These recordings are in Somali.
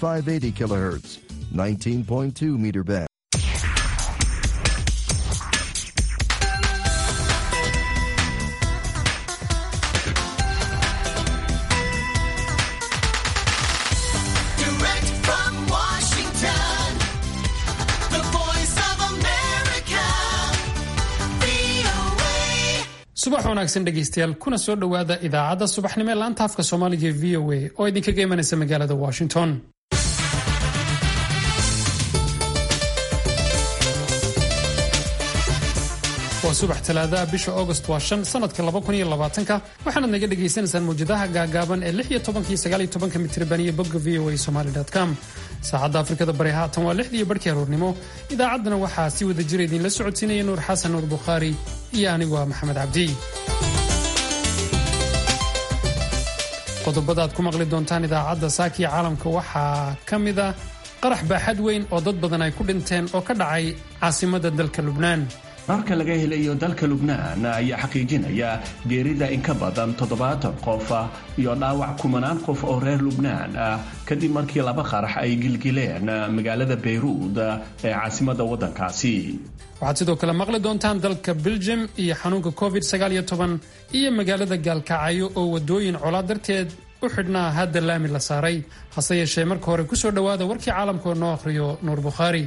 580 kilohertz, 19.2 meter band. Direct from Washington, the voice of America, VOA. subax wanaagsan dhegaystayaal kuna soo dhowaada idaacadda subaxnimo ee laanta afka soomaaliga ee v o a oo idinkaga imanaysa magaalada washington waa subax talaadaha bisha august waa shan sanadka ka waxaanaad naga dhagaysanaysaan mawjadaha gaagaaban ee lix iyo tobankii sagaal iyo tobanka mitirban iyo bogga v o a somali com saacadda afrikada bari haatan waa lixdii iyo barhkii aroornimo idaacaddana waxaa si wada jira idinla socodsiinaya nuur xasan nuur bukhaari iyo anigu ah maxamed cabdi qodobada aad ku maqli doontaan idaacadda saakiya caalamka waxaa ka mid a qarax baaxad weyn oo dad badan ay ku dhinteen oo ka dhacay caasimadda dalka lubnaan marka laga helayo dalka lubnaan ayaa xaqiijinaya geerida in ka badan toddobaatan qof ah iyo dhaawac kumanaan qof oo reer lubnaan ah kadib markii laba qarax ay gilgileen magaalada bayruud ee caasimadda waddankaasi waxaad sidoo kale maqli doontaan dalka belgium iyo xanuunka covid iyo magaalada gaalkacyo oo wadooyin colaa darteed u xidhnaa hadda laami la saaray hase yeeshee marka hore kusoo dhowaada warkii caalamka oo noo akhriyo nuur bukhaari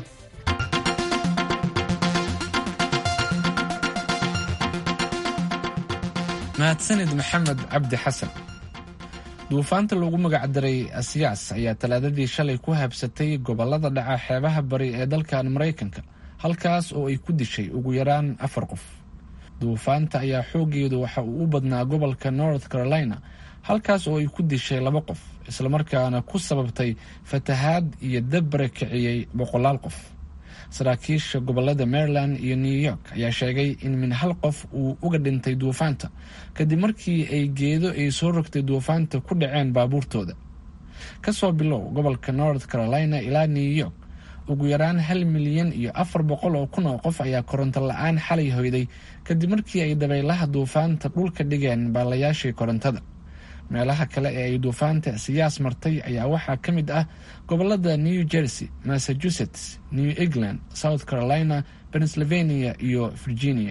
mahadsanid maxamed cabdi xasan duufaanta loogu magacdaray asiyaas ayaa talaadadii shalay ku habsatay gobolada dhaca xeebaha bari ee dalkan maraykanka halkaas oo ay ku dishay ugu yaraan afar qof duufaanta ayaa xoogeedu waxa uu u badnaa gobolka north carolina halkaas oo ay ku dishay laba qof islamarkaana ku sababtay fatahaad iyo dabbare kiciyey boqolaal qof saraakiisha gobolada maryland iyo new york ayaa sheegay in min hal qof uu uga dhintay duufaanta kadib markii ay geedo ay soo rogtay duufaanta ku dhaceen baabuurtooda kasoo bilow gobolka north carolina ilaa new york ugu yaraan hal milyan iyo afar boqol oo kun oo qof ayaa koronto la-aan xalay hoyday kadib markii ay dabaylaha duufaanta dhulka dhigeen baalayaashii korontada meelaha kale ee ay duufaanta siyaas martay ayaa waxaa ka mid ah gobolada new jersey massachusetts new england south carolina pennsylvania iyo virginia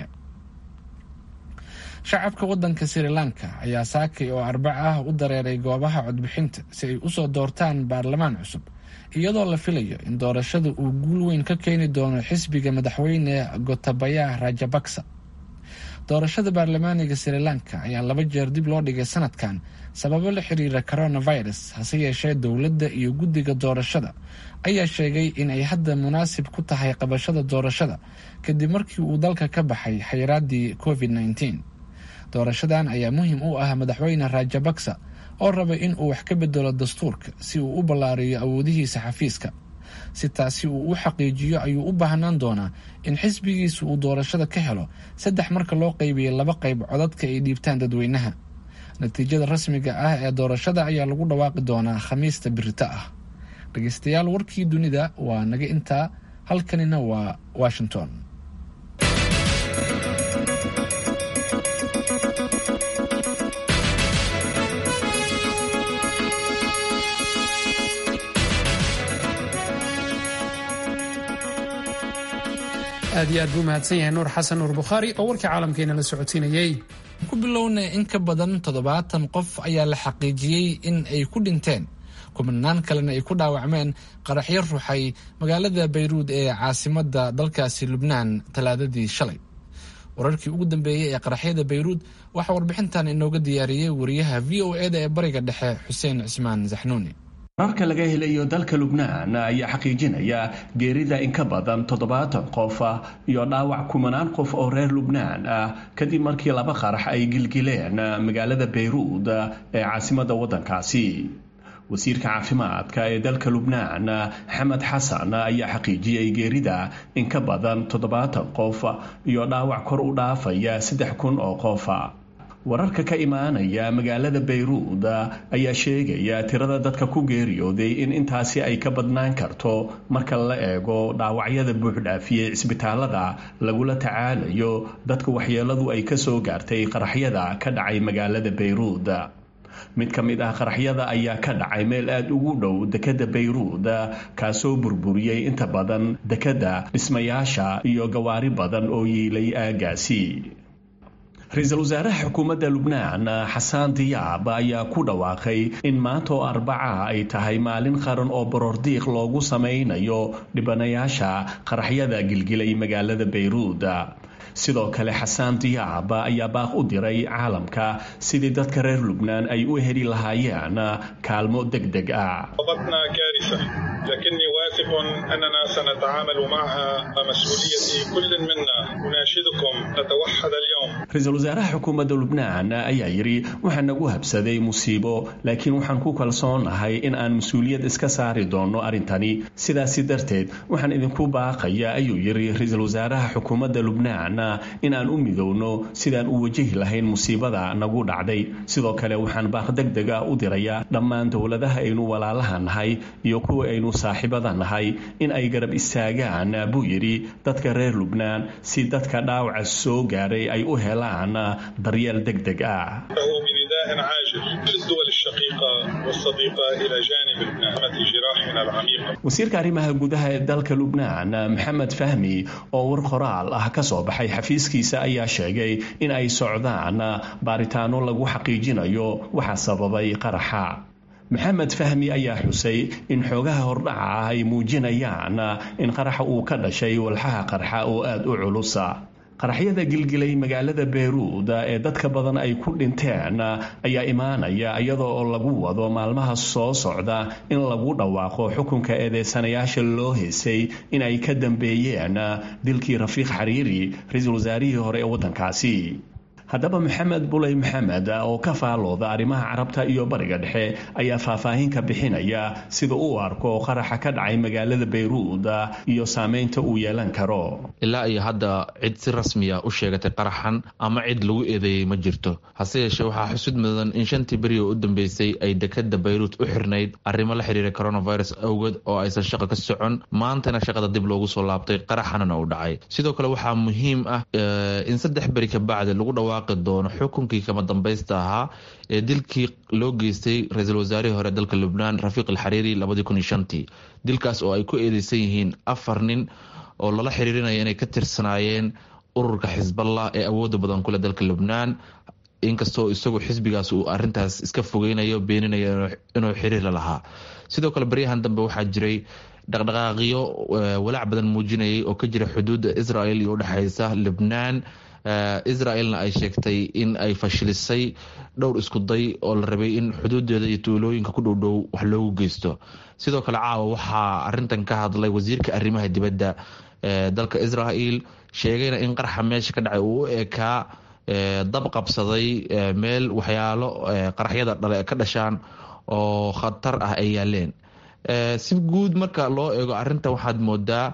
shacabka wadanka sri lanka ayaa saakay oo arbac ah u dareeray goobaha codbixinta si ay usoo doortaan baarlamaan cusub iyadoo la filayo in doorashada uu guul weyn ka keeni doono xisbiga madaxweyne gotabaya rajabaksa doorashada baarlamaaniga sri lanka ayaa laba jeer dib loo dhigay sanadkan sababo la xiriira coronavirus hase yeeshee dowladda iyo guddiga doorashada ayaa sheegay in ay hadda munaasib ku tahay qabashada doorashada kadib markii uu dalka ka baxay xayiraadii covid -19 doorashadan ayaa muhiim u ah madaxweyne rajabaksa oo raba in uu wax ka bedelo dastuurka si uu u ballaariyo awoodihiisa xafiiska si taasi uu u xaqiijiyo ayuu u baahnaan doonaa in xisbigiisa uu doorashada ka helo saddex marka loo qaybiyay laba qayb codadka ay dhiibtaan dadweynaha natiijada rasmiga ah ee doorashada ayaa lagu dhawaaqi doonaa khamiista birita ah dhegeystayaal warkii dunida waa naga intaa halkanina waa washington aad iyo aad buu mahadsan yahay nuur xasan nuur bukhaari oo warkii caalamkeena la socodsiinayey ku bilowna in ka badan toddobaatan qof ayaa la xaqiijiyey in ay ku dhinteen kumanaan kalena ay ku dhaawacmeen qaraxyo ruxay magaalada bayruud ee caasimadda dalkaasi lubnaan talaadadii shalay wararkii ugu dambeeyey ee qaraxyada bayruud waxaa warbixintan inooga diyaariyey wariyaha v o eda ee bariga dhexe xuseen cismaan saxnuuni marka laga helayo dalka lubnaan ayaa xaqiijinaya geerida in ka badan toddobaatan qof ah iyo dhaawac kumanaan qof oo reer lubnaan ah kadib markii laba qarax ay gilgileen magaalada bayruud ee caasimadda waddankaasi wasiirka caafimaadka ee dalka lubnaan xamed xasan ayaa xaqiijiyey geerida in ka badan toddobaatan qof iyo dhaawac kor u dhaafaya saddex kun oo qof wararka ka imaanaya magaalada bayruud ayaa sheegaya tirada dadka ku geeriyooday in intaasi ay ka badnaan karto marka la eego dhaawacyada buuxdhaafiyey cisbitaalada lagula tacaalayo dadka waxyeeladu ay kasoo gaartay qaraxyada ka dhacay magaalada bayruud mid ka mid ah qaraxyada ayaa ka dhacay meel aada ugu dhow dekedda bayruud kaasoo burburiyey inta badan dekedda dhismayaasha iyo gawaari badan oo yiilay aagaasi ra-iisul wasaaraha xukuumadda lubnaan xasaan diyaab ayaa ku dhawaaqay in maanta oo arbaca ay tahay maalin qaran oo borordiiq loogu samaynayo dhibanayaasha qaraxyada gilgilay magaalada bayruud sidoo kale xasaan diyaab ayaa baaq u diray caalamka sidii dadka reer lubnaan ay u heli lahaayeen kaalmo deg deg ah ضبطنا كارثة لكني واثق أننا سنتعامل معها مسؤولية كل منا أناشدكم نتوحد اليوم ra-iisul wasaaraha xukuumadda lubnaan ayaa yidhi waxaa nagu habsaday musiibo laakiin waxaan ku kalsoonahay in aan mas-uuliyad iska saari doonno arrintani sidaasi darteed waxaan idinku baaqaya ayuu yidhi ra-iisul wasaaraha xukuumadda lubnaan in aan u midowno sidaan u wajahi lahayn musiibada nagu dhacday sidoo kale waxaan baaq deg deg ah u dirayaa dhammaan dowladaha aynu walaalaha nahay iyo kuwa aynu saaxiibada nahay in ay garab istaagaan buu yidhi dadka reer lubnaan si dadka dhaawaca soo gaaray ay u helaan daryeel deg deg ah له بنداء عاجل للدول الشقيقة والصديقة إلى جانب لبنان جراحنا العميقة wasiirka arrimaha gudaha ee dalka lubnaan maxamed fahmi oo war qoraal ah ka soo baxay xafiiskiisa ayaa sheegay in ay socdaan baaritaano lagu xaqiijinayo waxa sababay qaraxa maxamed fahmi ayaa xusay in xoogaha hordhaca ah ay muujinayaan in qaraxa uu ka dhashay walxaha qarxa oo aada u culusa qaraxyada gilgilay magaalada beyruud ee dadka badan ay ku dhinteen ayaa imaanaya iyadoo oo lagu wado maalmaha soo socda in lagu dhawaaqo xukunka eedeysanayaasha loo heysay in ay ka dambeeyeen dilkii rafiiq xariiri ra-iisul wasaarihii hore ee waddankaasi haddaba maxamed buley maxamed oo ka faalooda arrimaha carabta iyo bariga dhexe ayaa faahfaahin ka bixinaya sida uu arko qaraxa ka dhacay magaalada beyruud iyo saameynta uu yeelan karo ilaa iyo hadda cid si rasmiya u sheegatay qaraxan ama cid lagu eedeeyey ma jirto hase yeeshee waxaa xusud mudan in shantii beri oo u dambeysay ay dekada bayruud u xirnayd arrimo la xiriira coronavirus awgeed oo aysan shaqa ka socon maantana shaqada dib loogu soo laabtay qaraxanana uu dhacay sidoo kale waxaa muhiim ah in saddex beri kabacdi lagu dhawaaqi doono xukunkii kama dambaysta ahaa ee dilkii loo geystay ra-iisul wasaarihii hore dalka lubnaan rafiiq alxariiri labadii kun iyo shantii dilkaas oo ay ku eedeysan yihiin afar nin oo lala xiriirinaya inay ka tirsanaayeen ururka xisballah ee awooda badan kuleh dalka lubnaan inkastoo isagu xisbigaas uu arintaas iska fogeynayo beeninayo inuu xiriir la lahaa sidoo kale baryahan dambe waxaa jiray dhaqdhaqaaqyo walaac badan muujinayay oo ka jira xuduudda israel iyo udhexeysa lubnaan israelna ay sheegtay in ay fashilisay dhowr iskuday oo la rabay in xuduudeeda iyo tuulooyinka ku dhowdhow wax loogu geysto sidoo kale caawa waxaa arintan ka hadlay wasiirka arrimaha dibadda dalka israel sheegayna in qarxa meesha ka dhacay uu u ekaa dab qabsaday meel waxyaalo qaraxyada dhale ka dhashaan oo khatar ah ay yaaleen si guud marka loo eego arintan waxaad moodaa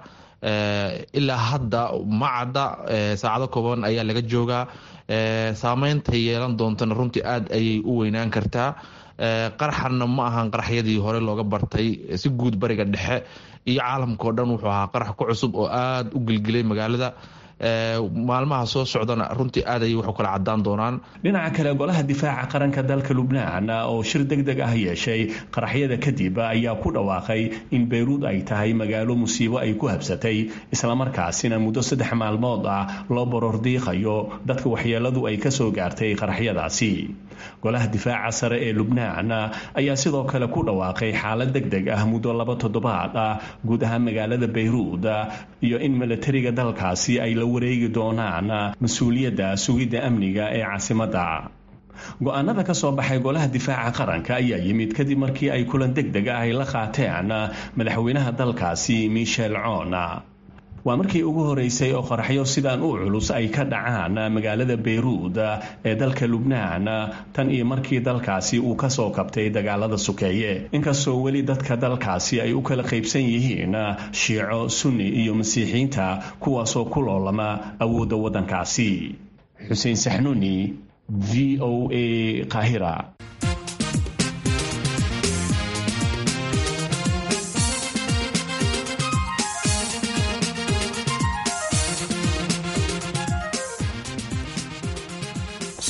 ilaa hadda ma cadda saacado kooban ayaa laga joogaa saameynta yeelan doontana runtii aad ayay u weynaan kartaa qaraxanna ma ahan qaraxyadii hore looga bartay si guud bariga dhexe iyo caalamka oo dhan wuxuu ahaa qarax ku cusub oo aada u gilgilay magaalada maalmaha soo socdana runtii aad ayay waxu kala cadaan doonaan dhinaca kale golaha difaaca qaranka dalka lubnaan oo shir deg deg ah yeeshay qaraxyada kadib ayaa ku dhawaaqay in beyruud ay tahay magaalo musiibo ay ku habsatay islamarkaasina muddo saddex maalmood ah loo borordiiqayo dadka waxyeeladu ay kasoo gaartay qaraxyadaasi golaha difaaca sare ee lubnaan ayaa sidoo kale ku dhawaaqay xaalad deg deg ah muddo laba toddobaad ah guud ahaan magaalada beyruud iyo in milatariga dalkaasi ay la wareegi doonaan mas-uuliyadda sugidda amniga ee caasimadda go-aanada ka soo baxay golaha difaaca qaranka ayaa yimid kadib markii ay kulan deg deg ah ay la qaateen madaxweynaha dalkaasi michel cona waa markii ugu horeysay oo qoraxyo sidaan u culus ay ka dhacaan magaalada beyruud ee dalka lubnaan tan iyo markii dalkaasi uu kasoo kabtay dagaalada sukeeye inkastoo weli dadka dalkaasi ay u kala qaybsan yihiin shiico sunni iyo masiixiyiinta kuwaasoo ku loolama awoodda waddankaasi xuseen saxnuuni v o a qaahira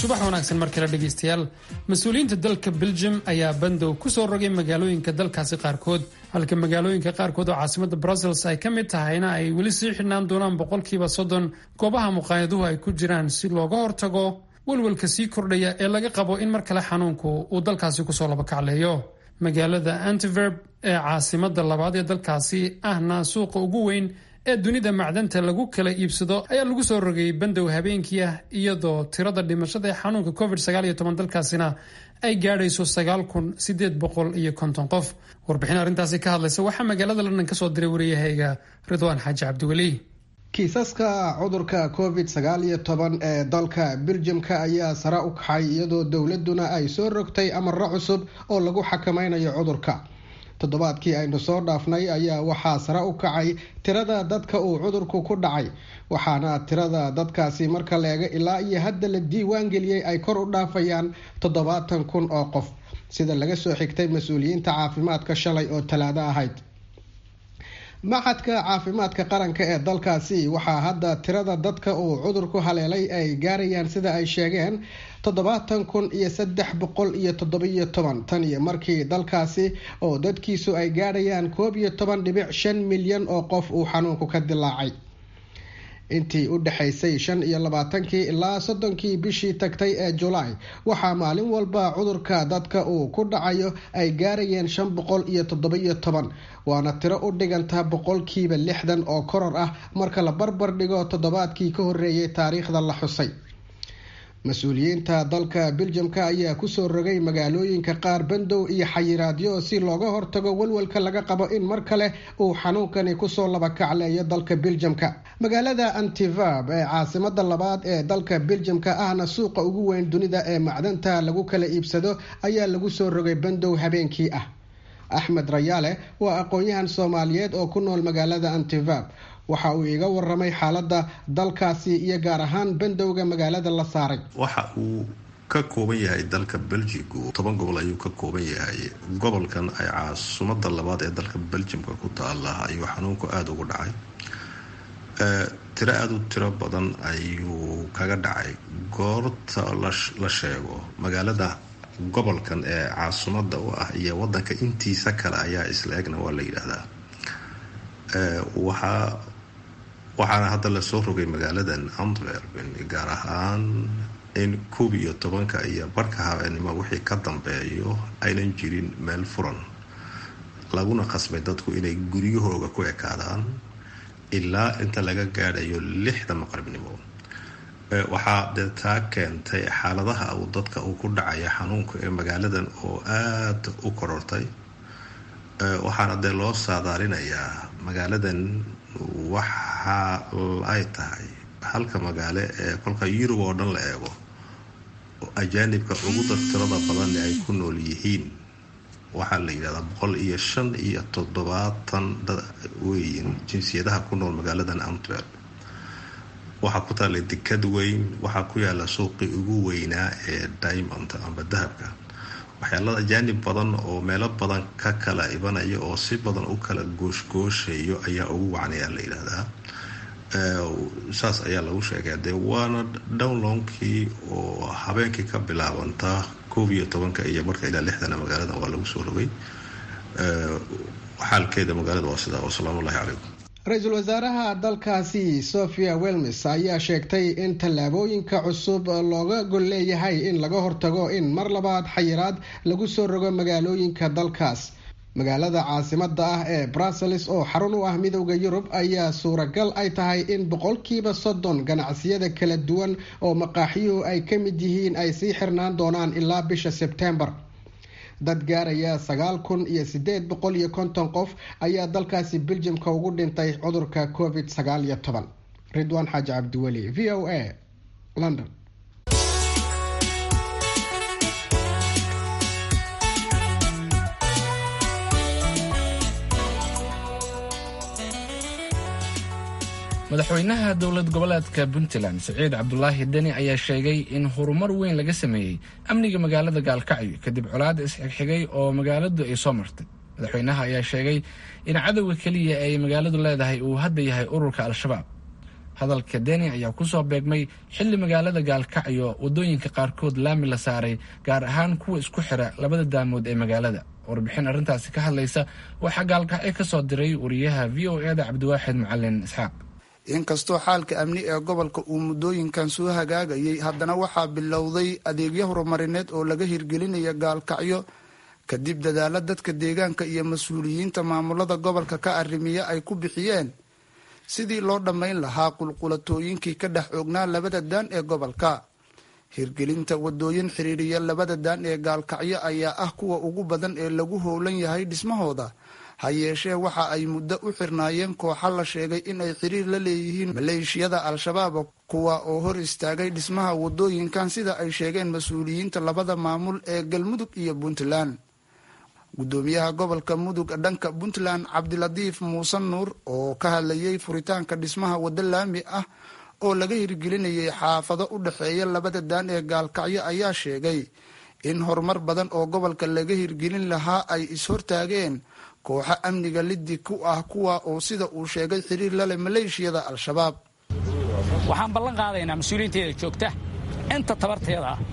subax wanaagsan mar kale dhegaystayaal mas-uuliyiinta dalka belgium ayaa bandow ku soo rogay magaalooyinka dalkaasi qaarkood halka magaalooyinka qaarkood oo caasimada brussels ay ka mid tahayna ay weli sii xidhnaan doonaan boqolkiiba soddon goobaha muqaayaduhu ay ku jiraan si looga hortago welwelka sii kordhaya ee laga qabo in mar kale xanuunku uu dalkaasi kusoo labakacleeyo magaalada antiverb ee caasimada labaad ee dalkaasi ahna suuqa ugu weyn ee dunida macdanta lagu kala iibsado ayaa lagu soo rogay bandow habeenkii ah iyadoo tirada dhimashada ee xanuunka covid dalkaasina ay gaadhayso iyo konton qof warbixin arrintaasi ka hadlaysa waxaa magaalada london kasoo diray wariyahayga ridwaan xaaji cabdiweli kiisaska cudurka covid sagaal iyo toban ee dalka beljamka ayaa sare u kaxay iyadoo dowladuna ay soo rogtay amaro cusub oo lagu xakameynayo cudurka toddobaadkii aynu soo dhaafnay ayaa waxaa sare u kacay tirada dadka uu cudurku ku dhacay waxaana tirada dadkaasi marka la eego ilaa iyo hadda la diiwaan geliyey ay kor u dhaafayaan toddobaatan kun oo qof sida laga soo xigtay mas-uuliyiinta caafimaadka shalay oo talaado ahayd maxadka caafimaadka qaranka ee dalkaasi waxaa hadda tirada dadka uu cudurku haleelay ay gaarayaan sida ay sheegeen toddobaatan kun iyo saddex boqol iyo toddobiyo toban tan iyo markii dalkaasi oo dadkiisu ay gaadhayaan koob iyo toban dhibic shan milyan oo qof uu xanuunku ka dilaacay intii u dhexaysay shan iyo labaatankii ilaa soddonkii bishii tagtay ee julaay waxaa maalin walba cudurka dadka uu ku dhacayo ay gaarayeen shan boqol iyo toddobiyo toban waana tiro u dhiganta boqolkiiba lixdan oo koror ah marka la barbar dhigo toddobaadkii ka horeeyay taariikhda la xusay mas-uuliyiinta dalka beljamka ayaa kusoo rogay magaalooyinka qaar bandow iyo xayiraadyo si looga hortago walwalka laga qabo in mar kale uu xanuunkani kusoo labakacleeyo dalka beljamka magaalada antiverb ee caasimada labaad ee dalka beljamka ahna suuqa ugu weyn dunida ee macdanta lagu kala iibsado ayaa lagu soo rogay bandow habeenkii ah axmed rayaale waa aqoon-yahan soomaaliyeed oo ku nool magaalada antiverb waxa uu iga waramay xaalada dalkaasi iyo gaar ahaan bandowga magaalada la saaray waxa uu ka kooban yahay dalka belgigu toban gobol ayuu ka kooban yahay gobolkan ay caasumada labaad ee dalka beljimka ku taala ayuu xanuunku aada ugu dhacay tiro aada u tiro badan ayuu kaga dhacay goorta la sheego magaalada gobolkan ee caasumada u ah iyo wadanka intiisa kale ayaa isla egna waa la yidhaahdaa waxaa waxaana hadda lasoo rogay magaaladan antwerpen gaar ahaan in koob iyo tobanka iyo barhka habeenimo wixii ka dambeeyo aynan jirin meel furan laguna qasbay dadku inay guryahooga ku ekaadaan ilaa inta laga gaadhayo lixda maqribnimo waxaa dee taa keentay xaaladaha uu dadka uu ku dhacaya xanuunka ee magaaladan oo aada u korortay waxaana dee loo saadaalinayaa magaaladan waxa ay tahay halka magaalo ee kolka yurub oo dhan la eego ajaanibka ugu tirada badan ay ku nool yihiin waxaa la yidhahdaa boqol iyo shan iyo toddobaatan weyn jinsiyadaha ku nool magaaladan antwerp waxaa ku taalla dekad weyn waxaa ku yaala suuqii ugu weynaa ee diamond amba dahabka waxyaalada ajaanib badan oo meelo badan ka kala ibanaya oo si badan u kala gooshgooshayo ayaa ugu wacnayaa la yidhaahdaa saas ayaa lagu sheegaa dee waana downlownkii oo habeenkii ka bilaabantaa koob iyo tobanka iyo marka ilaa lixdana magaalada waa lagu soo rogay xaalkeeda magaalada waa sidaa wasalaamu ullahi calaykum ra-iisul wasaaraha dalkaasi sophia welmes ayaa sheegtay in tallaabooyinka cusub looga gol leeyahay in laga hortago in mar labaad xayiraad lagu soo rogo magaalooyinka dalkaas magaalada caasimada ah ee brussels oo xarun u ah midowda yurub ayaa suuragal ay tahay in boqolkiiba soddon ganacsiyada kala duwan oo maqaaxiyuhu ay ka mid yihiin ay sii xirnaan doonaan ilaa bisha sebtembar dad gaaraya sagaal kun iyo sideed boqol iyo konton qof ayaa dalkaasi beljimka ugu dhintay cudurka covid sagaal iyo toban ridwaan xaaji cabdiweli v o a london madaxweynaha dowlad goboleedka puntland siciid cabdulaahi deni ayaa sheegay in horumar weyn laga sameeyey amniga magaalada gaalkacyo kadib colaada isxigxigay oo magaaladu ay soo martay madaxweynaha ayaa sheegay in cadowga keliya ay magaaladu leedahay uu hadda yahay ururka al-shabaab hadalka deni ayaa kusoo beegmay xilli magaalada gaalkacyo wadooyinka qaarkood laami la saaray gaar ahaan kuwa isku xira labada daamood ee magaalada warbixin arrintaasi ka hadlaysa waxaa gaalkacyo ka soo diray wariyaha v o e da cabdiwaaxid macalin isxaaq inkastoo xaalka amni ee gobolka uu muddooyinkan soo hagaagayay haddana waxaa bilowday adeegyo horumarineed oo laga hirgelinaya gaalkacyo kadib dadaalo dadka deegaanka iyo mas-uuliyiinta maamulada gobolka ka arrimiya ay ku bixiyeen sidii loo dhammayn lahaa qulqulatooyinkii ka dhex oognaa labada daan ee gobolka hirgelinta wadooyin xiriiriya labada daan ee gaalkacyo ayaa ah kuwa ugu badan ee lagu howlan yahay dhismahooda ha yeeshee waxa ay muddo u xirnaayeen kooxa la sheegay in ay xiriir la leeyihiin maleeshiyada al-shabaab kuwa oo hor istaagay dhismaha wadooyinkan sida ay sheegeen mas-uuliyiinta labada maamul ee galmudug iyo puntland gudoomiyaha gobolka mudug dhanka puntland cabdilatiif muuse nuur oo ka hadlayay furitaanka dhismaha waddo laami ah oo laga hirgelinayay xaafado u dhexeeya labada daan ee gaalkacyo ayaa sheegay in horumar badan oo gobolka laga hirgelin lahaa ay is-hortaageen kooxo amniga liddi ku ah kuwa oo sida uu sheegay xiriir laleh maleeshiyada al-shabaab waxaan ballan qaadaynaa mas-uuliyiinteeda joogta inta tabarteeda ah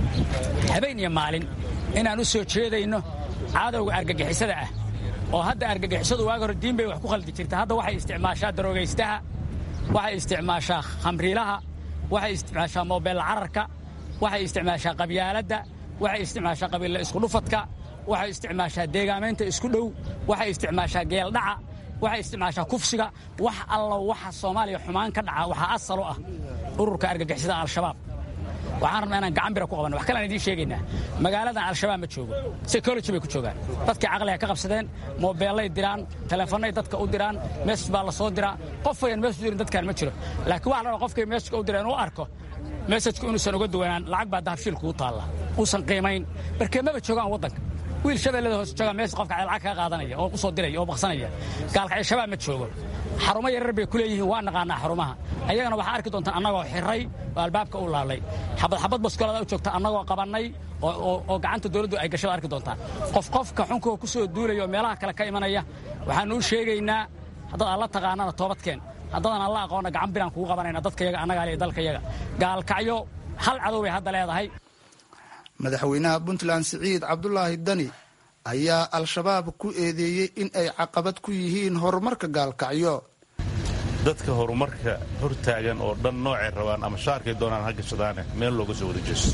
habeen iyo maalin inaan u soo jeedayno cadowga argagixisada ah oo hadda argagixisadu waaga hore diin bay wax ku khaldi jirta hadda waxay isticmaashaa daroogaystaha waxay isticmaashaa khamriilaha waxay isticmaashaa moobeel cararka waxay isticmaashaa qabyaaladda waxay isticmaashaa qabiilla iskudhufadka waxay isticmaashaa deegaamaynta isku dhow waxay isticmaashaa geeldhaca waxay isticmaashaa kufsiga wax allo waxa soomaaliya xumaan ka dhaca waxaa asalo ah ururka argagixisada al-shabaab waxaan rabnaa inaan gacan bira ku qabanno wax kalean idiin sheegaynaa magaaladan al-shabaab ma joogo psychology bay ku joogaan dadkii caqliga ka qabsadeen moobeellay diraan teleefannay dadka u diraan mesaj baa la soo diraa qof wayan mesaj dirin dadkaan ma jiro laakiin waxa la rabaa qofkay mesajka u dira inuu arko mesajku inuusan uga duwanaan lacag baa dahabshiil kugu taalla uusan qiimayn barkee maba joogaan waddanka wiil shabeellada hoos jooga meesha qofka lacag kaga qaadanaya oo ku soo diraya oo baqsanaya gaalkacyo shabaab ma joogo xarumo yarar bay ku leeyihiin waa naqaanaa xarumaha ayagana waxaa arki doontaan annagoo xiray oo albaabka u laalay xabad xabad baskoolada u joogta annagoo qabannay oo gacanta dowladdu ay gashada arki doontaan qof qofka xunkoo ku soo duulaya oo meelaha kale ka imanaya waxaanu u sheegaynaa haddaad alla taqaanana toobadkeen haddaadan alla aqoonna gacan biraan kugu qabanayna dadkayaga annagaa le dalkayaga gaalkacyo hal cadow bay hadda leedahay madaxweynaha puntland siciid cabdulaahi dani ayaa al-shabaab ku eedeeyey in ay caqabad ku yihiin horumarka gaalkacyo dadka horumarka hortaagan oo dhan noocay rabaan ama shaarkay doonaan ha gashadaane meel looga soo wada jeesto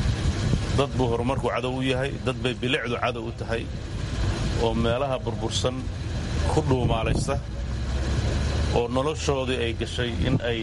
dad buu horumarku cadow u yahay dad bay bilicdu cadow u tahay oo meelaha burbursan ku dhuumaalaysta oo noloshoodii ay gashay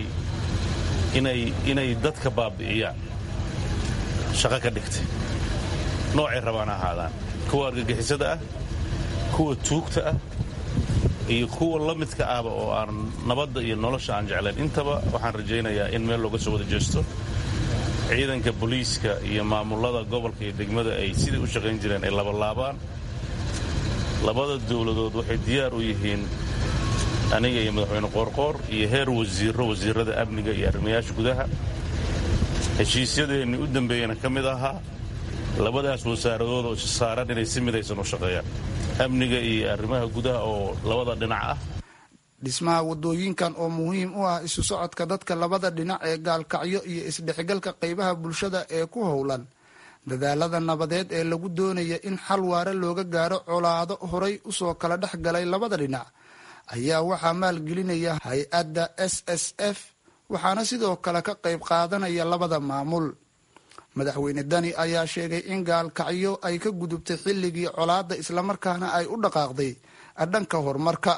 inay dadka baabi'iyaan shaqo ka dhigtay noocay rabaan ha ahaadaan kuwa argagixisada ah kuwa tuugta ah iyo kuwa la midka ahba oo aan nabadda iyo nolosha aan jeclayn intaba waxaan rajaynayaa in meel looga soo wada jeesto ciidanka booliiska iyo maamulada gobolka iyo degmada ay sidai u shaqayn jireen ay labalaabaan labada dowladood waxay diyaar u yihiin aniga iyo madaxweyne qoorqoor iyo heer wasiiro wasiirada amniga iyo arrimayaasha gudaha heshiisyadeenni u dambeeyana ka mid ahaa labadaas wasaaradood oo saaran inay si midaysan u shaqeeyaan amniga iyo arrimaha gudaha oo labada dhinac ah dhismaha wadooyinkan oo muhiim u ah isu socodka dadka labada dhinac ee gaalkacyo iyo isdhexgalka qaybaha bulshada ee ku howlan dadaalada nabadeed ee lagu doonaya in xal waare looga gaaro colaado horay usoo kala dhex galay labada dhinac ayaa waxaa maalgelinaya hay-adda s s f waxaana sidoo kale ka qayb qaadanaya labada maamul madaxweyne dani ayaa sheegay in gaalkacyo ay ka gudubtay xilligii colaadda islamarkaana ay u dhaqaaqday dhanka horumarka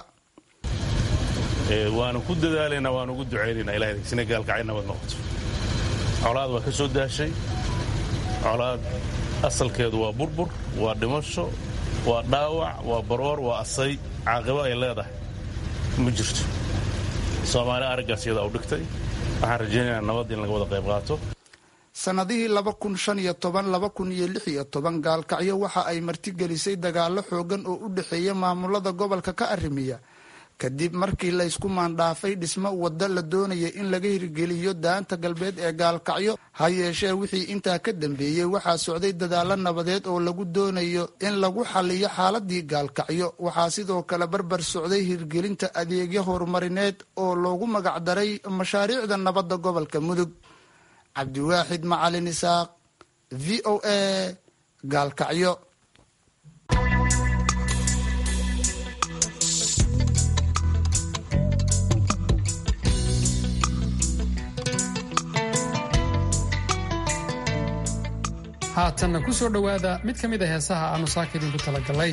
waanu ku dadaalaynaa waanu ugu ducaynaynaa ilahay sina gaalkacyo nabad noqoto colaad waa ka soo daashay colaad asalkeedu waa burbur waa dhimasho waa dhaawac waa baroor waa asay caaqibo ay leedahay ma jirto soomaali araggaas iyadaa u dhigtay waxaan rajaynaynaa nabad in laga wada qayb qaato sannadihii laba kun shan iyo toban laba kun iyo lix iyo toban gaalkacyo waxa ay martigelisay dagaalo xoogan oo u dhexeeya maamulada gobolka ka arrimiya kadib markii laysku maandhaafay dhismo waddo la doonaya in laga hirgeliyo daanta galbeed ee gaalkacyo ha yeeshee wixii intaa ka dambeeyey waxaa socday dadaalo nabadeed oo lagu doonayo in lagu xaliyo xaaladii gaalkacyo waxaa sidoo kale barbar socday hirgelinta adeegyo horumarineed oo loogu magacdaray mashaariicda nabadda gobolka mudug cabdiwaaxid macalin isaaq v o a gaalkacyo haatanna ku soo dhowaada mid ka mid a heesaha aanu saaka idinku talagalay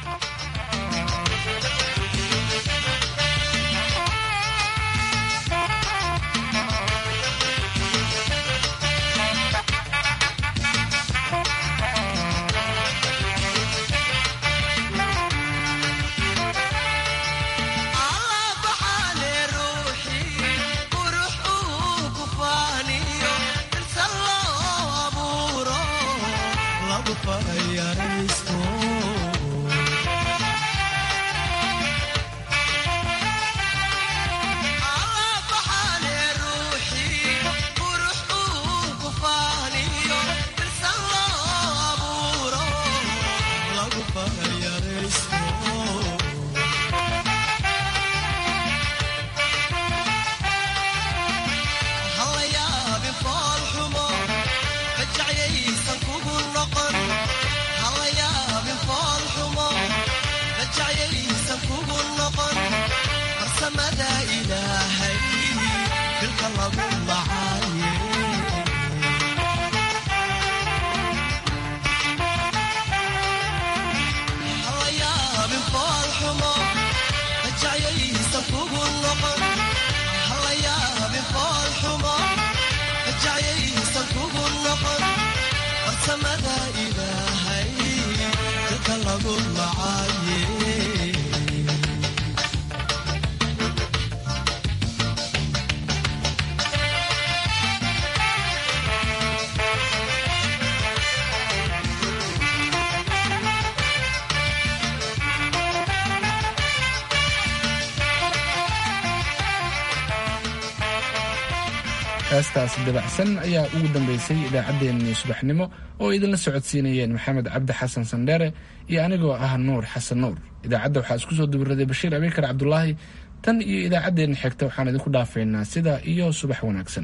heestaas dabacsan ayaa ugu dambeysay idaacaddeenii subaxnimo oo idinla socodsiinayeen maxamed cabdi xasan sandheere iyo anigoo ah nuur xasan nuur idaacadda waxaa isku soo dubiraday bashiir abiikar cabdulaahi tan iyo idaacaddeenna xigta waxaan idinku dhaafaynaa sidaa iyo subax wanaagsan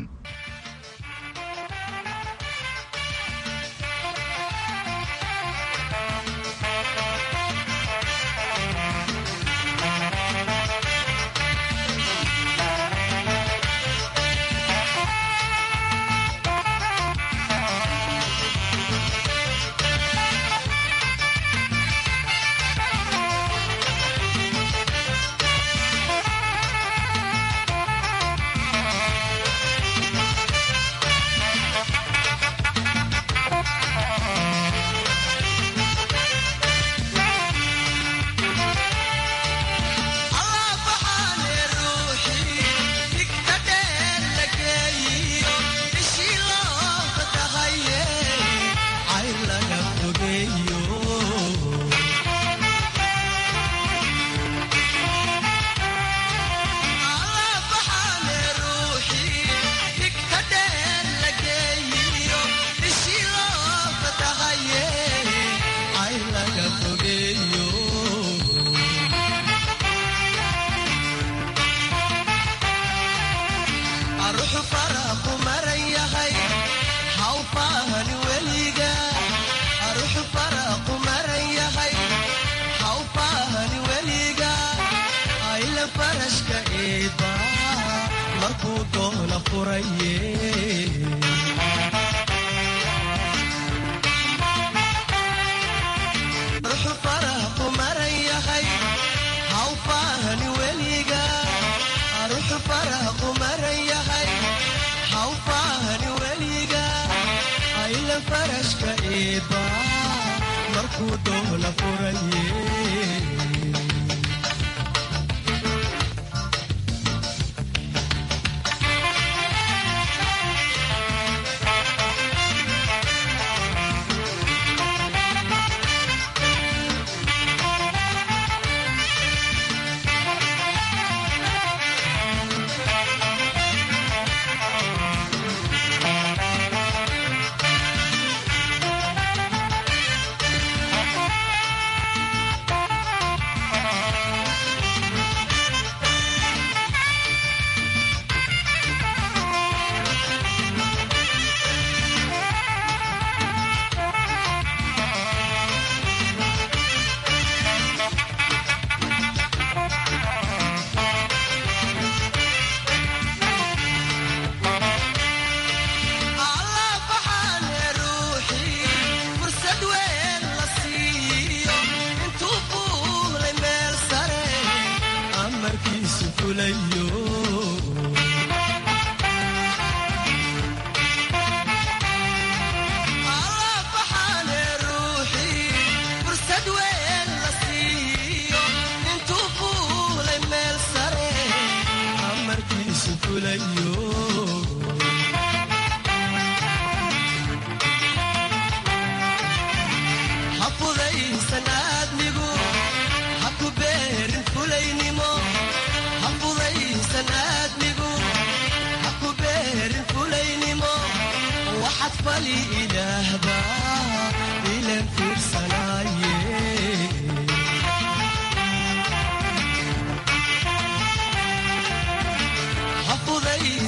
markuu doola furaye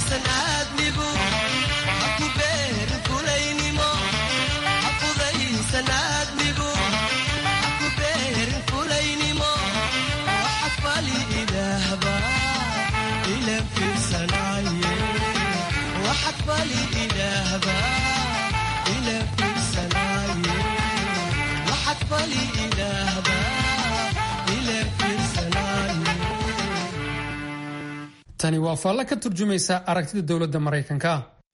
tani waa faallo ka turjumaysa aragtida dowladda maraykanka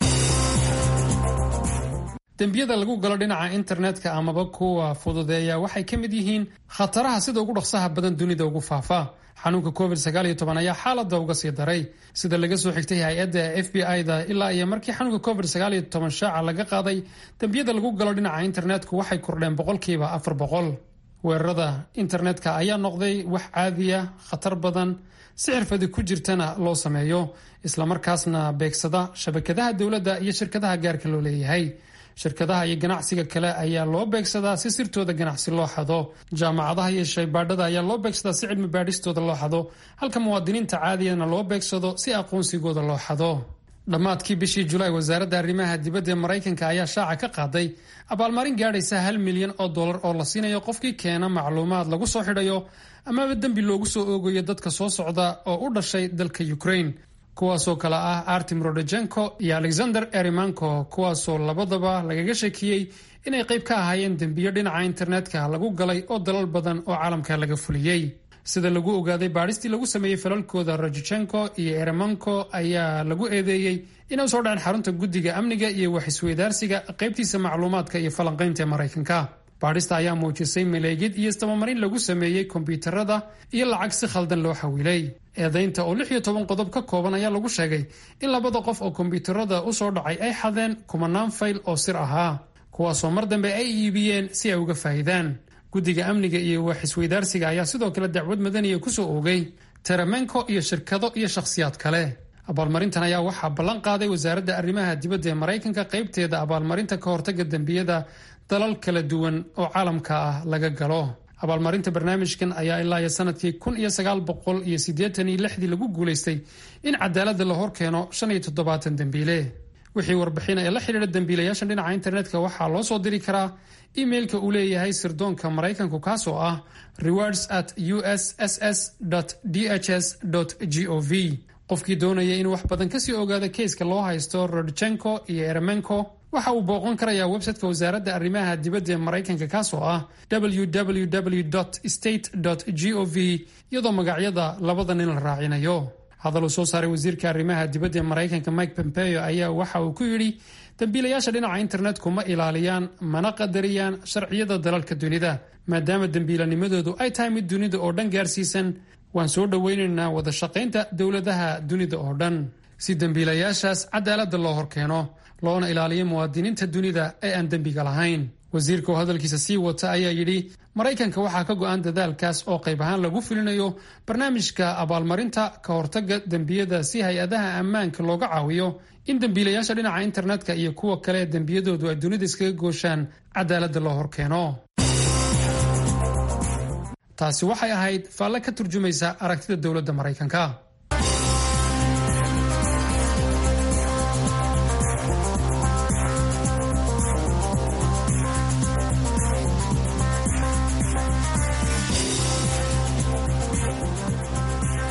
dembiyada lagu galo dhinaca internetka amaba kuwa fududeeya waxay ka mid yihiin khataraha sida ugu dhaqsaha badan dunida ugu faafa xanuunka covid ayaa xaalada uga sii daray sida laga soo xigtay hay-adda f b i-da ilaa iyo markii xanuunka covid shaaca laga qaaday dembiyada lagu galo dhinaca internetku waxay kordheen boqolkiiba afar boqol weerarada internetka ayaa noqday wax caadiya khatar badan si xirfadi ku jirtana loo sameeyo islamarkaasna beegsada shabakadaha dowladda iyo shirkadaha gaarka loo leeyahay shirkadaha iyo ganacsiga kale ayaa loo beegsadaa si sirtooda ganacsi loo xado jaamacadaha iyo shaybaadhada ayaa loo beegsadaa si cilmi baadhistooda loo xado halka muwaadiniinta caadiyana loo beegsado si aqoonsigooda loo xado dhammaadkii bishii julaay wasaaradda arrimaha dibadda ee maraykanka ayaa shaaca ka qaaday abaalmarin gaadhaysa hal milyan oo dollar oo la siinayo qofkii keena macluumaad lagu soo xidhayo amaba dembi loogu soo oogayo dadka soo socda oo u dhashay dalka ukraine kuwaasoo kale ah artim rodejenko iyo alexander erimanko kuwaasoo labadaba lagaga sheekiyey inay qayb ka ahaayeen dembiyo dhinaca internetka lagu galay oo dalal badan oo caalamka laga fuliyey sida lagu ogaaday baadhistii lagu sameeyey falalkooda rojejenko iyo eremanko ayaa lagu eedeeyey inay usoo dhaceen xarunta guddiga amniga iyo wax-isweydaarsiga qaybtiisa macluumaadka iyo falanqaynta ee maraykanka baadhista ayaa muujisay maleegid iyo istabamarin lagu sameeyey kombyuutarada iyo lacag si khaldan loo xawilay eedaynta oo lix iyo toban qodob ka kooban ayaa lagu sheegay in labada qof oo kombyuutarada usoo dhacay ay xadeen kumanaan fayl oo sir ahaa kuwaasoo mar dambe ay iibiyeen si ay uga faa'idaan guddiga amniga iyo wax isweydaarsiga ayaa sidoo kale dacwad madaniya kusoo oogay teramenko iyo shirkado iyo shakhsiyaad kale abaalmarintan ayaa waxaa ballan qaaday wasaaradda arrimaha dibadda ee maraykanka qaybteeda abaalmarinta ka hortaga dembiyada dalal kala duwan oo caalamka ah laga galo abaalmarinta barnaamijkan ayaa ilaa iyo sanadkii kun iyo sagaal boqol iyo siddeetan iyo lixdii lagu guulaystay in cadaaladda la horkeeno shan iyo toddobaatan dembiile wixii warbixina ee la xidhiidha dembiilayaashan dhinaca internetka waxaa loo soo diri karaa imailka uu leeyahay sirdoonka maraykanku kaasoo ah rewards at usss dhs g o v qofkii doonaya inuu wax badan kasii ogaado keyska loo haysto rodchenko iyo eremenko waxa uu booqan karayaa websiteka wasaaradda arrimaha dibadda ee maraykanka kaasoo ah www state g o v iyadoo magacyada labada nin la raacinayo hadal uu soo saaray wasiirka arrimaha dibadda ee maraykanka mike pompeo ayaa waxa uu ku yidhi dembiilayaasha dhinaca internetku ma ilaaliyaan mana qadariyaan sharciyada dalalka dunida maadaama dembiilanimadoodu ay tahay mid dunida oo dhan gaarsiisan waan soo dhoweynaynaa wada shaqaynta dowladaha dunida oo dhan si dembiilayaashaas cadaaladda loo horkeeno loona ilaaliyo muwaadiniinta dunida ee aan dembiga lahayn wasiirka oo hadalkiisa sii wata ayaa yidhi maraykanka waxaa ka go-an dadaalkaas oo qayb ahaan lagu fulinayo barnaamijka abaalmarinta ka hortaga dembiyada si hay-adaha ammaanka looga caawiyo in dembiilayaasha dhinaca internetka iyo kuwa kale ee dembiyadoodu ay dunida iskaga gooshaan cadaaladda loo horkeeno taasi waxay ahayd faalle ka turjumaysa aragtida dowladda maraykanka